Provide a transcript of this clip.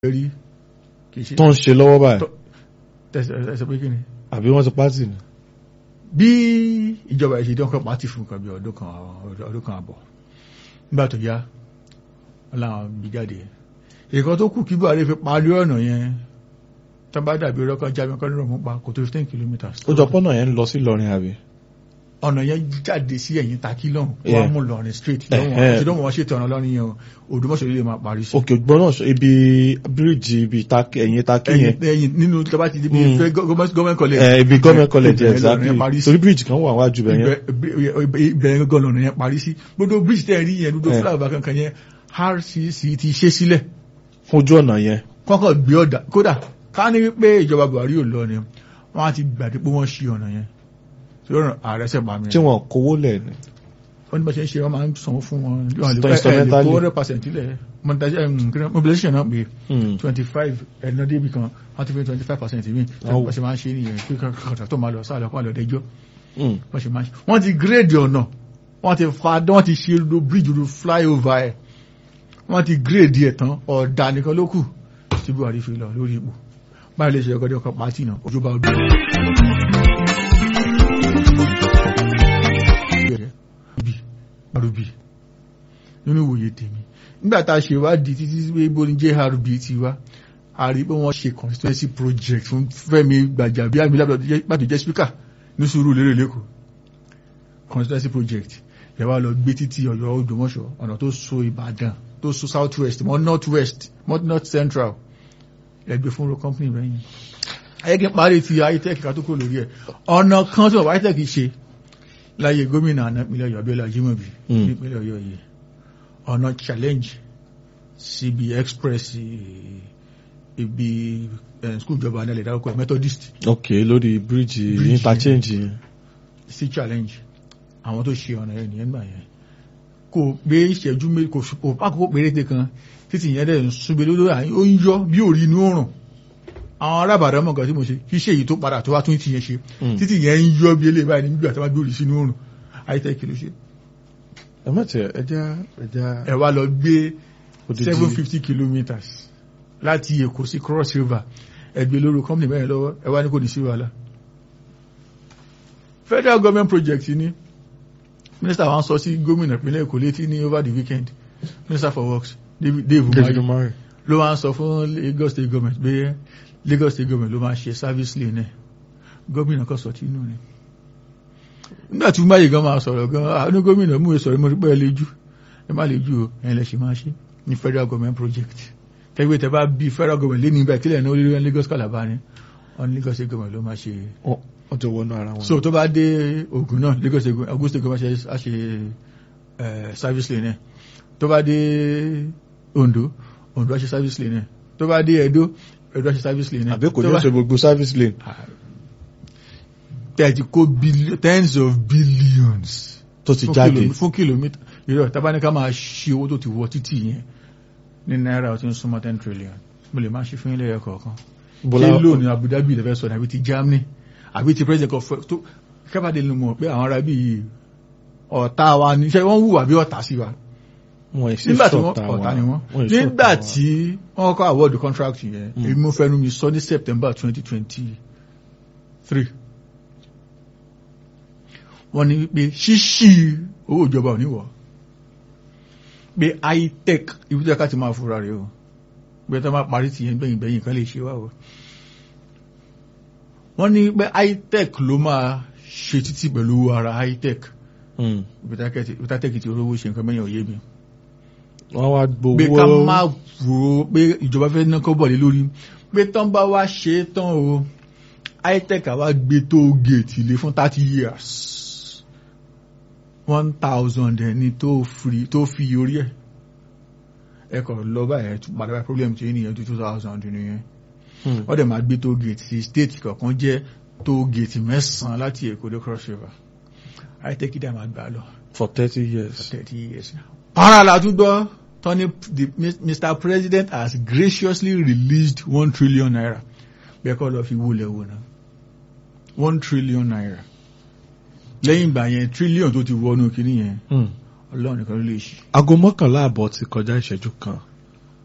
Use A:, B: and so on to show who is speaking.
A: rí kì í ṣe
B: tó ń ṣe lọ́wọ́ báyìí
A: Tó- tẹsẹ̀ ẹsẹ̀ pé kí ni.
B: àbí wọ́n ti pátì ni.
A: bí ìjọba ìṣèdí ọkọ̀ pàtì fún nǹkan bí ọdún kan ọdún kan àbọ̀ nígbà tó yá ọláwọn bí jáde ìkan tó kù kí Buhari fi parí ọ̀nà yẹn tó bá dàbí ọlọ́kọ̀ jábẹ́ kọ́ nínú pa kò tó fifteen kilometres.
B: ó jọ pọ́nà yẹn ń lọ sí Ìlọrin àbí.
A: ọ̀nà yẹn jáde sí ẹ̀yìn takí lọ́hùn
B: Yeah.
A: wọ́n mú lọ́rin straight
B: Eh,
A: lọ́wọ́
B: eh.
A: ṣùgbọ́n wọ́n ṣètò ọ̀nà lọ́rin yẹn o Òdùmọ̀ṣọ́ lè máa parí sí.
B: òkè ògbọ́n náà sọ ibi bíríìjì ibi Tákì- ẹ̀yìn Tákì
A: ẹ̀yìn
B: yẹn
A: ẹ̀yìn nínú tó bá ti di bí
B: Mm.
A: fẹ́ gọ́ọ̀mẹ́ntì college.
B: Eh, ibi gọ́ọ̀mẹ̀ college
A: Ibẹ̀
B: exactly
A: lọ́rin yẹn parí sí.
B: torí bíríìjì kan wà wájú bẹ̀ yẹn.
A: ìbẹ̀rẹ̀ gọ́gọ́ lọ́nà yẹn parí sí gbogbo bridge tẹ́ rí yẹn gbogbo
B: Eh.
A: fúlàbà kankan yẹn RCC ti ṣe sílẹ̀
B: fún ojú ọ̀nà yẹn.
A: kọ́kọ́ gbé ọ̀dà kódà ká ní wípé ìjọba Buhari ò lọ ni wọ́n á ti gbàdé pé wọ́n ṣí ọ̀nà yẹn tí ó ràn ààrẹ sẹ̀ pa mi.
B: tí wọ́n kówó lẹ̀ ni.
A: wọ́n ní bá ṣe ń ṣe wọ́n máa ń sanwó fún wọn wọ́n lè
B: Tó
A: ẹ̀ lè
B: instrumentally.
A: kó hundred percent ilẹ̀ mobilization náà pé
B: Hmm.
A: twenty five ẹ̀nà débi kan wọ́n ti fi twenty five percent mi tí
B: Oh.
A: wọ́n ṣe máa ń ṣe nìyẹn pé kàkàtà tó máa lọ sáà lọ́kọ́ àlọ́dẹ́jọ́
B: Hmm.
A: wọ́n ṣe máa ṣe wọ́n ti gírèdì ọ̀nà wọ́n ti fa wọ́n ti ṣe lo bíríjì lo flyover ẹ̀ wọ́n ti gírèdì ẹ̀ tán ọ̀dà nìkan ló kù tí Buhari fi lọ lórí ipò báyìí lè ṣe ọgọ́dẹ́ ọkọ̀ pàtì náà ojú bá ọdún. bí RB nínú ìwòye tèmi nígbà tá a ṣe ìwádìí títí pé ibo ni JRB ti wá a rí pé wọ́n ṣe constituency project fún Fẹ́mi Gbàjàbíàmílà pàtó jẹ́ speaker ní sùúrù lérè lẹ́kọ̀ọ́ constituency project yẹ wá lọ gbé títí Ọ̀yọ́ Ògbómọ̀ṣọ́ ọ̀nà tó so Ìbàdàn tó so south west mọ́ north west mọ́ north central ẹgbẹ́ fún ro company bẹ́yìn ayégi parí ti itec ká tó kó lórí ẹ̀ ọ̀nà kan tí bàbá itec ṣe láyé gómìnà àná ìpínlẹ̀ Ọ̀yọ́ Abíọ́lá Ajímọ̀bí
B: Mm.
A: nípínlẹ̀ Ọ̀yọ́ yìí ọ̀nà challenge síbi express eh, ibi eh, school ìjọba alẹ́ dárúkọ methodist
B: ok lórí bíríìjì
A: Bíríìjì.
B: interchange yẹn.
A: sí challenge àwọn tó ṣe ọ̀nà yẹn nìyẹn gbà yẹn kò pé ìṣẹ́jú méjì kò kò pákòókò péréte kan títí yẹn dẹ̀ ń súnbẹ lórí àyín ó ń yọ bí òrí inú òrùn àwọn arábàdà mọ̀ nǹkan tí mo ṣe kí ṣe èyí tó padà tó wá tún ti yẹn ṣe
B: Mm.
A: títí yẹn ń yọ bí eléyìí báyìí nígbà tí wọ́n gbé òrí sínú òrùn àyítẹ́ kí ló ṣe
B: ẹ má tiẹ̀ ẹja ẹja
A: ẹ wá lọ gbé
B: odidi
A: seven fifty kilometres láti Èkó sí Cross River ẹgbẹ́ lórí company mẹ́rin lọ́wọ́ ẹ wá ní kò ní sí wàhálà federal government project ni minister wa ń sọ sí gómìnà ìpínlẹ̀ Èkó létí ní over the weekend minister for works David Dave
B: David
A: Umahi
B: Umahi.
A: ló wá ń sọ fún Lagos state government pé Lagos state government ló máa ṣe service lane ẹ̀ gómìnà kan sọ tí inú ni nígbà tí Umahi gan máa sọ̀rọ̀ gan àánú gómìnà mú ìsọ̀rọ̀ mo rí pé ẹ lè jù ẹ má lè jù o ẹ̀yin lẹ ṣe máa ṣe ní federal government project tẹ́gbẹ́ tẹ́ bá bí federal government lé ní ibà ìkílẹ̀ náà olórí Lagos Calabar ni wọn ní Lagos state government ló máa ṣe
B: Wọ́n wọ́n jọ wọnú ara wọn.
A: so tó bá dé Ògùn náà Lagos state government Ògùn state government ṣe á ṣe eh, service lane ẹ̀ tó bá dé Ondo Ondo á ṣe service lane ẹ̀ tó bá dé Edo Edo á ṣe service lane ẹ̀
B: àbí kò
A: tó
B: ní
A: bá-
B: ṣe gbogbo service lane.
A: tẹ́ẹ̀tì kó billi- tens of billions
B: tó ti
A: fún
B: jáde
A: kìlómí- fún kìlómítà ìrọ̀ tábánikà máa ṣe owó tó ti wọ títì yẹn ní náírà ó ti ń súnmọ́ ten trillion mo lè máa ṣe fún ilé ẹ̀kọ́ kan
B: Bọ́lá
A: ṣé lónìí Abu Dhabi lè fẹ́ sọ ní àbí ti Germany àbí ti president of tó kábàdé ló mọ̀ pé àwọn ará bí yìí ọ̀tá wa ní ṣe wọ́n wùwà bí ọ̀tá sí wa
B: wọn èsì
A: nígbà tí wọ́n
B: ṣọ̀tá
A: ọ̀tá ni wọ́n
B: Wọn èsì
A: nígbà
B: ṣọ̀tá wọn.
A: tí wọ́n kọ́ award contract yẹn
B: Mm.
A: èmi mo fẹ́nu mi sọ ní September twenty twenty three wọ́n ní pé ṣíṣí owó ìjọba ò ní wọ̀ pé high-tech ibi tí a ká ti máa fura rẹ̀ o pé tó máa parí ti yẹn gbẹ̀yìn gbẹ̀yìn kan lè ṣe wá o wọ́n ní pé high-tech ló máa ṣe títí pẹ̀lú owó ara high-tech
B: Hmm.
A: ibi tí high-tech ti olówó ṣe nǹkan mẹ́yìn òye mi
B: wọ́n wá gbowó
A: pé ká má rò ó pé ìjọba fẹ́ ná kọ́ bọ̀lé lórí pé tán bá wá ṣe é tán o high-tech àwa gbé tó gèètì lé fún thirty years one thousand ẹni tó fi tó fi orí ẹ̀ ẹ kọ̀ lọ báyẹn tún padà bá problem tí ènìyàn tó two thousand nìyẹn
B: Hmm.
A: wọ́n dẹ̀ máa gbé tó gèètì sí state kọ̀ọ̀kan jẹ́ tó gèètì mẹ́sàn-án láti Èkó dé Cross River high-tech dẹ̀ máa gbà lọ
B: for thirty years.
A: thirty years. Para la tún gbọ́ Tony the Mr President has graciously released one trillion naira. Bẹ́ẹ̀ kọ́ lọ fi wúlẹ̀ wò náà. One trillion naira. Lẹ́yìn ìgbà yẹn trillion tó ti wọnú kínní yẹn
B: Hmm.
A: Ọlọ́run nìkan ló lè ṣí.
B: aago mọ́kànlá àbọ̀ ti kọjá ìṣẹ́jú kan